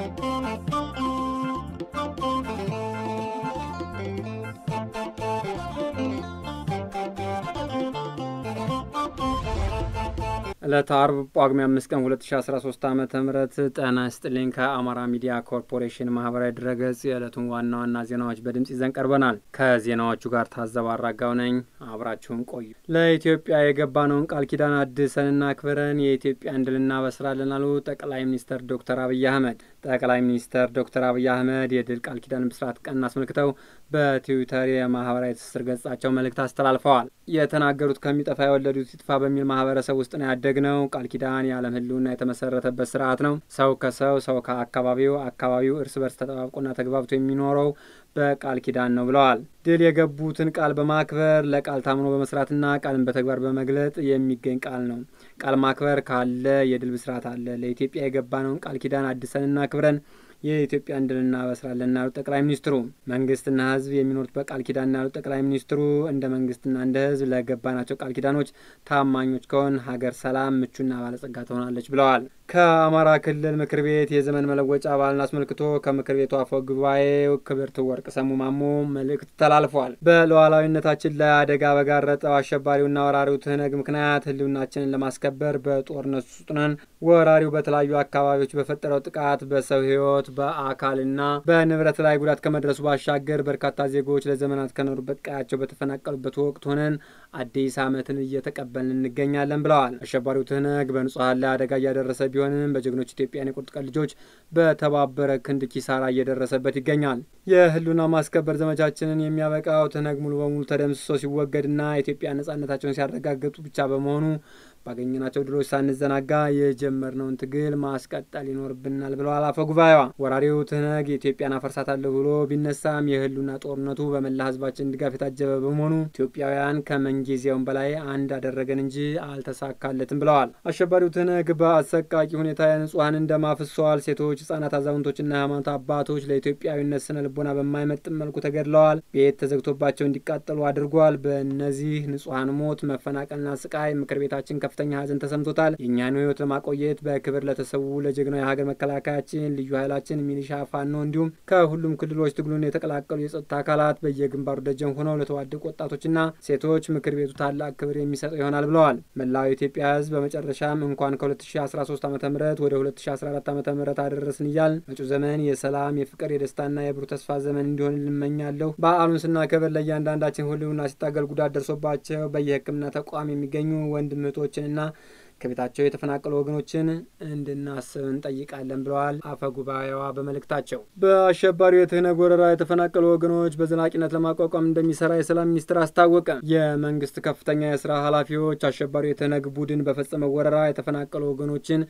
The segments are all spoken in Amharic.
ዕለተ አርብ ጳጉሜ አምስት ቀን 2013 ዓ ም ጤና ይስጥልኝ። ከአማራ ሚዲያ ኮርፖሬሽን ማህበራዊ ድረገጽ የዕለቱን ዋና ዋና ዜናዎች በድምፅ ይዘን ቀርበናል። ከዜናዎቹ ጋር ታዘብ አራጋው ነኝ። አብራችሁን ቆዩ። ለኢትዮጵያ የገባነውን ቃል ኪዳን አድሰንና አክብረን የኢትዮጵያን ድል እናበስራለን አሉ ጠቅላይ ሚኒስትር ዶክተር አብይ አህመድ። ጠቅላይ ሚኒስትር ዶክተር አብይ አህመድ የድል ቃል ኪዳን ብስራት ቀን አስመልክተው በትዊተር የማህበራዊ ትስስር ገጻቸው መልእክት አስተላልፈዋል። የተናገሩት ከሚጠፋ የወለዱት ይጥፋ በሚል ማህበረሰብ ውስጥ ነው ያደግነው። ቃል ኪዳን የዓለም ሕልውና የተመሰረተበት ስርዓት ነው። ሰው ከሰው ሰው ከአካባቢው አካባቢው እርስ በርስ ተጠባብቆና ተግባብቶ የሚኖረው በቃል ኪዳን ነው ብለዋል። ድል የገቡትን ቃል በማክበር ለቃል ታምኖ በመስራትና ቃልን በተግባር በመግለጥ የሚገኝ ቃል ነው። ቃል ማክበር ካለ የድል ብስራት አለ። ለኢትዮጵያ የገባነውን ቃል ኪዳን አድሰንና አክብረን የኢትዮጵያን ድል እናበስራለን ያሉት ጠቅላይ ሚኒስትሩ መንግስትና ህዝብ የሚኖሩት በቃል ኪዳን ያሉት ጠቅላይ ሚኒስትሩ እንደ መንግስትና እንደ ህዝብ ለገባናቸው ቃል ኪዳኖች ታማኞች ከሆን ሀገር ሰላም፣ ምቹና ባለጸጋ ትሆናለች ብለዋል። ከአማራ ክልል ምክር ቤት የዘመን መለወጫ በዓልን አስመልክቶ ከምክር ቤቱ አፈ ጉባኤው ክብርት ወርቅ ሰሙ ማሞ መልእክት ተላልፏል። በሉዓላዊነታችን ላይ አደጋ በጋረጠው አሸባሪውና ወራሪው ትህነግ ምክንያት ህልውናችንን ለማስከበር በጦርነት ውስጥ ነን። ወራሪው በተለያዩ አካባቢዎች በፈጠረው ጥቃት በሰው ህይወት በአካልና በንብረት ላይ ጉዳት ከመድረሱ ባሻገር በርካታ ዜጎች ለዘመናት ከኖሩበት ቀያቸው በተፈናቀሉበት ወቅት ሆነን አዲስ ዓመትን እየተቀበልን እንገኛለን ብለዋል። አሸባሪው ትህነግ በንጹሐን ላይ አደጋ እያደረሰ ቢሆንም በጀግኖች ኢትዮጵያን የቁርጥ ቀን ልጆች በተባበረ ክንድ ኪሳራ እየደረሰበት ይገኛል። የህልውና ማስከበር ዘመቻችንን የሚያበቃው ትህነግ ሙሉ በሙሉ ተደምስሶ ሲወገድና ኢትዮጵያ ነጻነታቸውን ሲያረጋግጡ ብቻ በመሆኑ ባገኘናቸው ድሎች ሳንዘናጋ የጀመርነውን ትግል ማስቀጠል ይኖርብናል ብለዋል አፈ ጉባኤዋ። ወራሪው ትህነግ የኢትዮጵያን አፈርሳታለሁ ብሎ ቢነሳም የህልውና ጦርነቱ በመላ ህዝባችን ድጋፍ የታጀበ በመሆኑ ኢትዮጵያውያን ከምንጊዜውም በላይ አንድ አደረገን እንጂ አልተሳካለትም ብለዋል። አሸባሪው ትህነግ በአሰቃቂ ሁኔታ የንጹሐንን ደም አፍሷል። ሴቶች፣ ህጻናት፣ አዛውንቶችና የሃይማኖት አባቶች ለኢትዮጵያዊነት ስነ ልቦና በማይመጥን መልኩ ተገድለዋል። ቤት ተዘግቶባቸው እንዲቃጠሉ አድርጓል። በእነዚህ ንጹሐን ሞት፣ መፈናቀልና ስቃይ ምክር ቤታችን ከፍተኛ ሀዘን ተሰምቶታል። የእኛን ህይወት ለማቆየት በክብር ለተሰዉ ለጀግናው የሀገር መከላከያችን፣ ልዩ ኃይላችን፣ ሚሊሻ፣ ፋኖ እንዲሁም ከሁሉም ክልሎች ትግሉን የተቀላቀሉ የጸጥታ አካላት በየግንባሩ ደጀን ሆነው ለተዋደቁ ወጣቶችና ሴቶች ምክር ቤቱ ታላቅ ክብር የሚሰጠው ይሆናል ብለዋል። መላው የኢትዮጵያ ህዝብ በመጨረሻም እንኳን ከ2013 ዓ ም ወደ 2014 ዓ ም አደረስን እያል መጪው ዘመን የሰላም የፍቅር የደስታና የብሩህ ተስፋ ዘመን እንዲሆን ልመኛለሁ። በዓሉን ስናከብር ለእያንዳንዳችን ህልውና ሲታገል ጉዳት ደርሶባቸው በየህክምና ተቋም የሚገኙ ወንድም እህቶችንና ከቤታቸው የተፈናቀሉ ወገኖችን እንድናስብ እንጠይቃለን ብለዋል አፈ ጉባኤዋ በመልእክታቸው። በአሸባሪው የትህነግ ወረራ የተፈናቀሉ ወገኖች በዘላቂነት ለማቋቋም እንደሚሰራ የሰላም ሚኒስቴር አስታወቀ። የመንግስት ከፍተኛ የስራ ኃላፊዎች አሸባሪው የትህነግ ቡድን በፈጸመው ወረራ የተፈናቀሉ ወገኖችን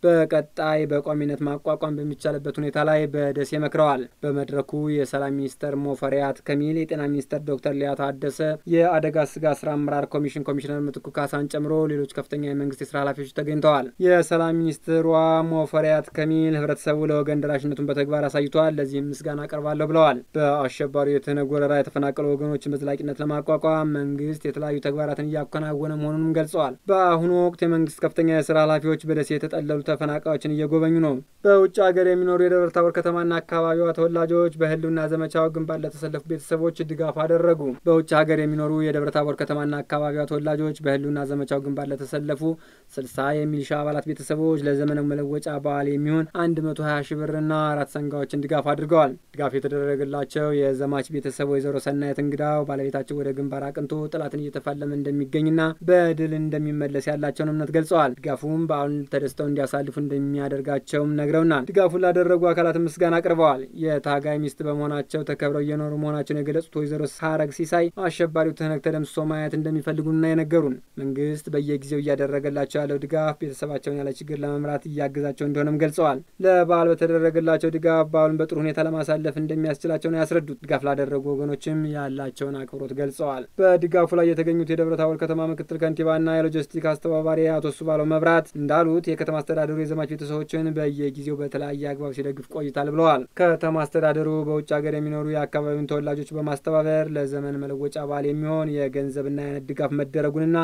በቀጣይ በቋሚነት ማቋቋም በሚቻልበት ሁኔታ ላይ በደሴ መክረዋል። በመድረኩ የሰላም ሚኒስተር ሞፈሪያት ከሚል፣ የጤና ሚኒስተር ዶክተር ሊያ ታደሰ፣ የአደጋ ስጋት ስራ አመራር ኮሚሽን ኮሚሽነር ምትኩ ካሳን ጨምሮ ሌሎች ከፍተኛ የመንግስት የስራ ኃላፊዎች ተገኝተዋል። የሰላም ሚኒስትሯ ሞፈሪያት ከሚል ህብረተሰቡ ለወገን ደራሽነቱን በተግባር አሳይተዋል፣ ለዚህም ምስጋና አቀርባለሁ ብለዋል። በአሸባሪው የትህነግ ወረራ የተፈናቀሉ ወገኖችን በዘላቂነት ለማቋቋም መንግስት የተለያዩ ተግባራትን እያከናወነ መሆኑንም ገልጸዋል። በአሁኑ ወቅት የመንግስት ከፍተኛ የስራ ኃላፊዎች በደሴ የተጠለሉ ተፈናቃዮችን እየጎበኙ ነው። በውጭ ሀገር የሚኖሩ የደብረ ታቦር ከተማና አካባቢዋ ተወላጆች በህልውና ዘመቻው ግንባር ለተሰለፉ ቤተሰቦች ድጋፍ አደረጉ። በውጭ ሀገር የሚኖሩ የደብረ ታቦር ከተማና አካባቢዋ ተወላጆች በህልውና ዘመቻው ግንባር ለተሰለፉ ስልሳ የሚሊሻ አባላት ቤተሰቦች ለዘመነ መለወጫ በዓል የሚሆን አንድ መቶ ሀያ ሺ ብርና አራት ሰንጋዎችን ድጋፍ አድርገዋል። ድጋፍ የተደረገላቸው የዘማች ቤተሰብ ወይዘሮ ሰናየት እንግዳው ባለቤታቸው ወደ ግንባር አቅንቶ ጠላትን እየተፋለመ እንደሚገኝና በድል እንደሚመለስ ያላቸውን እምነት ገልጸዋል። ድጋፉም በዓሉን ተደስተው እንዲያሳልፉ እንደሚያደርጋቸውም ነግረውናል። ድጋፉን ላደረጉ አካላት ምስጋና አቅርበዋል። የታጋይ ሚስት በመሆናቸው ተከብረው እየኖሩ መሆናቸውን የገለጹት ወይዘሮ ሳረግ ሲሳይ አሸባሪው ትህነግ ተደምስሶ ማየት እንደሚፈልጉና የነገሩን መንግስት በየጊዜው እያደረገላቸው ያለው ድጋፍ ቤተሰባቸውን ያለ ችግር ለመምራት እያገዛቸው እንደሆነም ገልጸዋል። ለበዓል በተደረገላቸው ድጋፍ በዓሉን በጥሩ ሁኔታ ለማሳለፍ እንደሚያስችላቸው ነው ያስረዱት። ድጋፍ ላደረጉ ወገኖችም ያላቸውን አክብሮት ገልጸዋል። በድጋፉ ላይ የተገኙት የደብረ ታቦር ከተማ ምክትል ከንቲባና የሎጂስቲክ አስተባባሪ አቶ ሱባለው መብራት እንዳሉት የከተማ አስተዳደሩ የዘማች ቤተሰቦችን በየጊዜው በተለያየ አግባብ ሲደግፍ ቆይታል ብለዋል። ከተማ አስተዳደሩ በውጭ ሀገር የሚኖሩ የአካባቢውን ተወላጆች በማስተባበር ለዘመን መለወጫ በዓል የሚሆን የገንዘብና የአይነት ድጋፍ መደረጉንና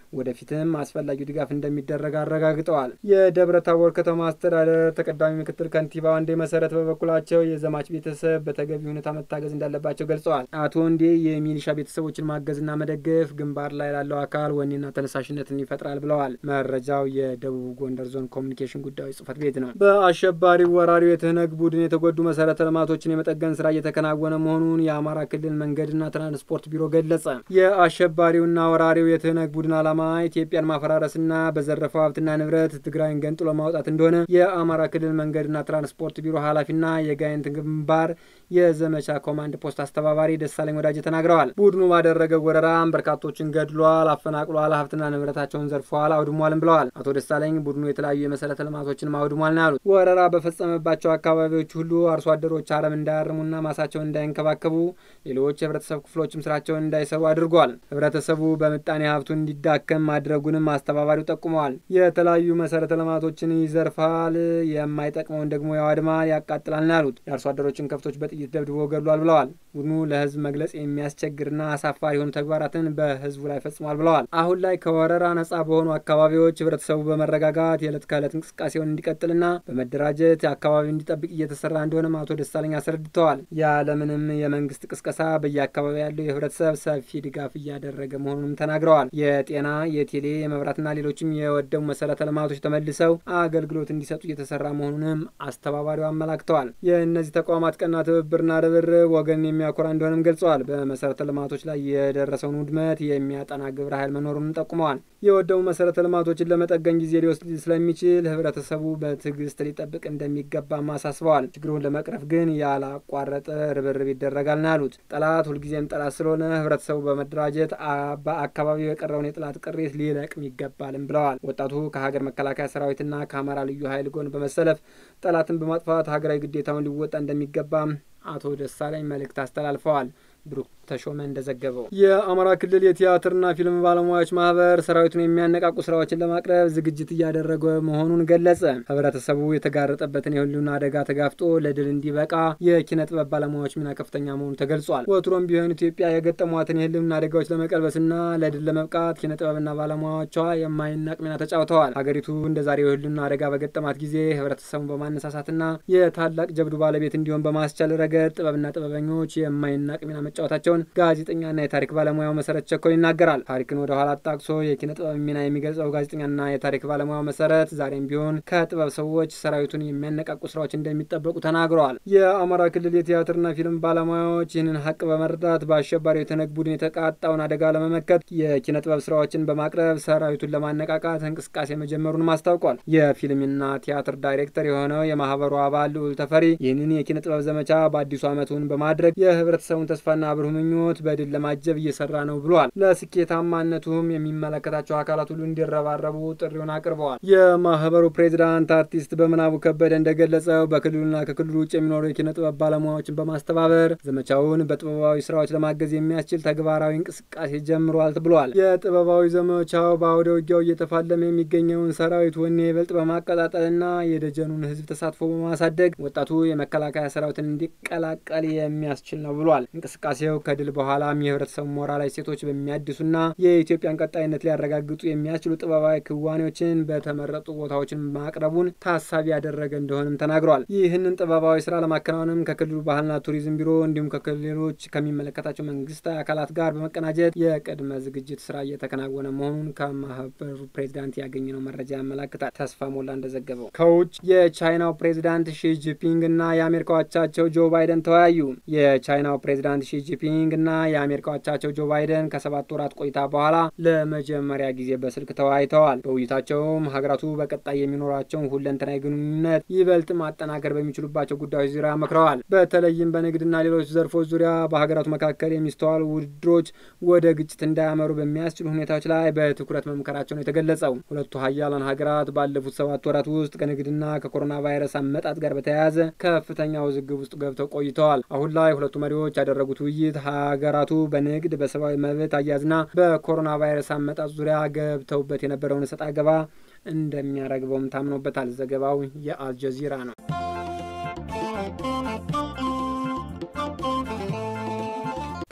ወደፊትም አስፈላጊው ድጋፍ እንደሚደረግ አረጋግጠዋል። የደብረ ታቦር ከተማ አስተዳደር ተቀዳሚ ምክትል ከንቲባ ወንዴ መሰረት በበኩላቸው የዘማች ቤተሰብ በተገቢ ሁኔታ መታገዝ እንዳለባቸው ገልጸዋል። አቶ ወንዴ የሚሊሻ ቤተሰቦችን ማገዝና መደገፍ ግንባር ላይ ላለው አካል ወኔና ተነሳሽነትን ይፈጥራል ብለዋል። መረጃው የደቡብ ጎንደር ዞን ኮሚኒኬሽን ጉዳዮች ጽህፈት ቤት ነው። በአሸባሪው ወራሪው የትህነግ ቡድን የተጎዱ መሰረተ ልማቶችን የመጠገን ስራ እየተከናወነ መሆኑን የአማራ ክልል መንገድና ትራንስፖርት ቢሮ ገለጸ። የአሸባሪውና ወራሪው የትህነግ ቡድን ዓላማ ኢትዮጵያን ማፈራረስና በዘረፈው ሀብትና ንብረት ትግራይን ገንጥሎ ማውጣት እንደሆነ የአማራ ክልል መንገድና ትራንስፖርት ቢሮ ኃላፊና የጋይንት ግንባር የዘመቻ ኮማንድ ፖስት አስተባባሪ ደሳለኝ ወዳጅ ተናግረዋል። ቡድኑ ባደረገው ወረራም በርካቶችን ገድሏል፣ አፈናቅሏል፣ ሀብትና ንብረታቸውን ዘርፈዋል፣ አውድሟልም ብለዋል። አቶ ደሳለኝ ቡድኑ የተለያዩ የመሰረተ ልማቶችን አውድሟል ነው ያሉት። ወረራ በፈጸመባቸው አካባቢዎች ሁሉ አርሶ አደሮች አረም እንዳያርሙና ማሳቸውን እንዳይንከባከቡ፣ ሌሎች የህብረተሰብ ክፍሎችም ስራቸውን እንዳይሰሩ አድርጓል። ህብረተሰቡ በምጣኔ ሀብቱ እንዲዳከም ማድረጉንም አስተባባሪው ጠቁመዋል። የተለያዩ መሰረተ ልማቶችን ይዘርፋል፣ የማይጠቅመውን ደግሞ ያዋድማል፣ ያቃጥላል ነው ያሉት። የአርሶ አደሮችን ከብቶች በጥይት ደብድቦ ገድሏል ብለዋል። ቡድኑ ለህዝብ መግለጽ የሚያስቸግርና አሳፋሪ የሆኑ ተግባራትን በህዝቡ ላይ ፈጽሟል ብለዋል። አሁን ላይ ከወረራ ነጻ በሆኑ አካባቢዎች ህብረተሰቡ በመረጋጋት የዕለት ከዕለት እንቅስቃሴውን እንዲቀጥልና በመደራጀት አካባቢው እንዲጠብቅ እየተሰራ እንደሆነም አቶ ደሳለኝ አስረድተዋል። ያለምንም የመንግስት ቅስቀሳ በየአካባቢ ያለው የህብረተሰብ ሰፊ ድጋፍ እያደረገ መሆኑንም ተናግረዋል። የጤና፣ የቴሌ፣ የመብራትና ሌሎችም የወደሙ መሰረተ ልማቶች ተመልሰው አገልግሎት እንዲሰጡ እየተሰራ መሆኑንም አስተባባሪው አመላክተዋል። የእነዚህ ተቋማት ቀና ትብብርና ርብርብ ወገን የሚያኮራ እንደሆነም ገልጸዋል። በመሰረተ ልማቶች ላይ የደረሰውን ውድመት የሚያጠና ግብረ ኃይል መኖሩንም ጠቁመዋል። የወደሙ መሰረተ ልማቶችን ለመጠገን ጊዜ ሊወስድ ስለሚችል ህብረተሰቡ በትዕግስት ሊጠብቅ እንደሚገባም አሳስበዋል። ችግሩን ለመቅረፍ ግን ያላቋረጠ ርብርብ ይደረጋል ነው ያሉት። ጠላት ሁልጊዜም ጠላት ስለሆነ ህብረተሰቡ በመደራጀት በአካባቢው የቀረውን የጠላት ቅሪት ሊለቅም ይገባልም ብለዋል። ወጣቱ ከሀገር መከላከያ ሰራዊትና ከአማራ ልዩ ኃይል ጎን በመሰለፍ ጠላትን በማጥፋት ሀገራዊ ግዴታውን ሊወጣ እንደሚገባም አቶ ደሳለኝ መልእክት አስተላልፈዋል። ብሩክ ተሾመ እንደዘገበው የአማራ ክልል የቲያትርና ፊልም ባለሙያዎች ማህበር ሰራዊቱን የሚያነቃቁ ስራዎችን ለማቅረብ ዝግጅት እያደረገ መሆኑን ገለጸ። ህብረተሰቡ የተጋረጠበትን የህልውና አደጋ ተጋፍጦ ለድል እንዲበቃ የኪነ ጥበብ ባለሙያዎች ሚና ከፍተኛ መሆኑ ተገልጿል። ወትሮም ቢሆን ኢትዮጵያ የገጠሟትን የህልውና አደጋዎች ለመቀልበስና ለድል ለመብቃት ኪነ ጥበብና ባለሙያዎቿ የማይናቅ ሚና ተጫውተዋል። ሀገሪቱ እንደ ዛሬው የህልውና አደጋ በገጠማት ጊዜ ህብረተሰቡን በማነሳሳትና የታላቅ ጀብዱ ባለቤት እንዲሆን በማስቻል ረገድ ጥበብና ጥበበኞች የማይናቅ ሚና መጫወታቸውን ጋዜጠኛና የታሪክ ባለሙያው መሰረት ቸኮል ይናገራል። ታሪክን ወደ ኋላ አጣቅሶ የኪነ ጥበብ ሚና የሚገልጸው ጋዜጠኛና የታሪክ ባለሙያው መሰረት ዛሬም ቢሆን ከጥበብ ሰዎች ሰራዊቱን የሚያነቃቁ ስራዎች እንደሚጠበቁ ተናግረዋል። የአማራ ክልል የቲያትርና ፊልም ባለሙያዎች ይህንን ሀቅ በመረዳት በአሸባሪው የትህነግ ቡድን የተቃጣውን አደጋ ለመመከት የኪነ ጥበብ ስራዎችን በማቅረብ ሰራዊቱን ለማነቃቃት እንቅስቃሴ መጀመሩንም አስታውቋል። የፊልምና ቲያትር ዳይሬክተር የሆነው የማህበሩ አባል ልዑል ተፈሪ ይህንን የኪነ ጥበብ ዘመቻ በአዲሱ ዓመቱን በማድረግ የህብረተሰቡን ተስፋና ብሩህ ምኞት በድል ለማጀብ እየሰራ ነው ብሏል። ለስኬታማነቱም የሚመለከታቸው አካላት ሁሉ እንዲረባረቡ ጥሪውን አቅርበዋል። የማህበሩ ፕሬዚዳንት አርቲስት በምናቡ ከበደ እንደገለጸው በክልሉና ከክልሉ ውጭ የሚኖሩ የኪነ ጥበብ ባለሙያዎችን በማስተባበር ዘመቻውን በጥበባዊ ስራዎች ለማገዝ የሚያስችል ተግባራዊ እንቅስቃሴ ጀምሯል ብሏል። የጥበባዊ ዘመቻው በአውደ ውጊያው እየተፋለመ የሚገኘውን ሰራዊት ወኔ ይበልጥ በማቀጣጠልና የደጀኑን ህዝብ ተሳትፎ በማሳደግ ወጣቱ የመከላከያ ሰራዊትን እንዲቀላቀል የሚያስችል ነው ብሏል። እንቅስቃሴው ከድል በኋላም የህብረተሰቡ ሞራላዊ ሴቶች በሚያድሱና የኢትዮጵያን ቀጣይነት ሊያረጋግጡ የሚያስችሉ ጥበባዊ ክዋኔዎችን በተመረጡ ቦታዎችን ማቅረቡን ታሳቢ ያደረገ እንደሆነም ተናግሯል። ይህንን ጥበባዊ ስራ ለማከናወንም ከክልሉ ባህልና ቱሪዝም ቢሮ እንዲሁም ከሌሎች ከሚመለከታቸው መንግስታዊ አካላት ጋር በመቀናጀት የቅድመ ዝግጅት ስራ እየተከናወነ መሆኑን ከማህበሩ ፕሬዚዳንት ያገኘነው መረጃ ያመላክታል። ተስፋ ሞላ እንደዘገበው ከውጭ የቻይናው ፕሬዚዳንት ሺጂፒንግ እና የአሜሪካ አቻቸው ጆ ባይደን ተወያዩ። የቻይናው ፕሬዚዳንት ሺጂፒንግ እና የአሜሪካ አቻቸው ጆ ባይደን ከሰባት ወራት ቆይታ በኋላ ለመጀመሪያ ጊዜ በስልክ ተወያይተዋል። በውይይታቸውም ሀገራቱ በቀጣይ የሚኖራቸውን ሁለንተናዊ ግንኙነት ይበልጥ ማጠናከር በሚችሉባቸው ጉዳዮች ዙሪያ መክረዋል። በተለይም በንግድና ሌሎች ዘርፎች ዙሪያ በሀገራቱ መካከል የሚስተዋሉ ውድድሮች ወደ ግጭት እንዳያመሩ በሚያስችሉ ሁኔታዎች ላይ በትኩረት መምከራቸው ነው የተገለጸው። ሁለቱ ሀያላን ሀገራት ባለፉት ሰባት ወራት ውስጥ ከንግድና ከኮሮና ቫይረስ አመጣጥ ጋር በተያያዘ ከፍተኛ ውዝግብ ውስጥ ገብተው ቆይተዋል። አሁን ላይ ሁለቱ መሪዎች ያደረጉት ውይይት ሀገራቱ በንግድ በሰብአዊ መብት አያያዝና በኮሮና ቫይረስ አመጣጥ ዙሪያ ገብተውበት የነበረውን እሰጥ አገባ እንደሚያረግበውም ታምኖበታል። ዘገባው የአልጀዚራ ነው።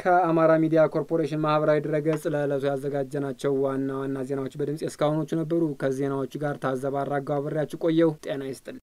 ከአማራ ሚዲያ ኮርፖሬሽን ማህበራዊ ድረገጽ ለዕለቱ ያዘጋጀናቸው ዋና ዋና ዜናዎች በድምጽ እስካሁኖቹ ነበሩ። ከዜናዎቹ ጋር ታዘብ አራጋው አብሬያችሁ ቆየሁ። ጤና ይስጥልኝ።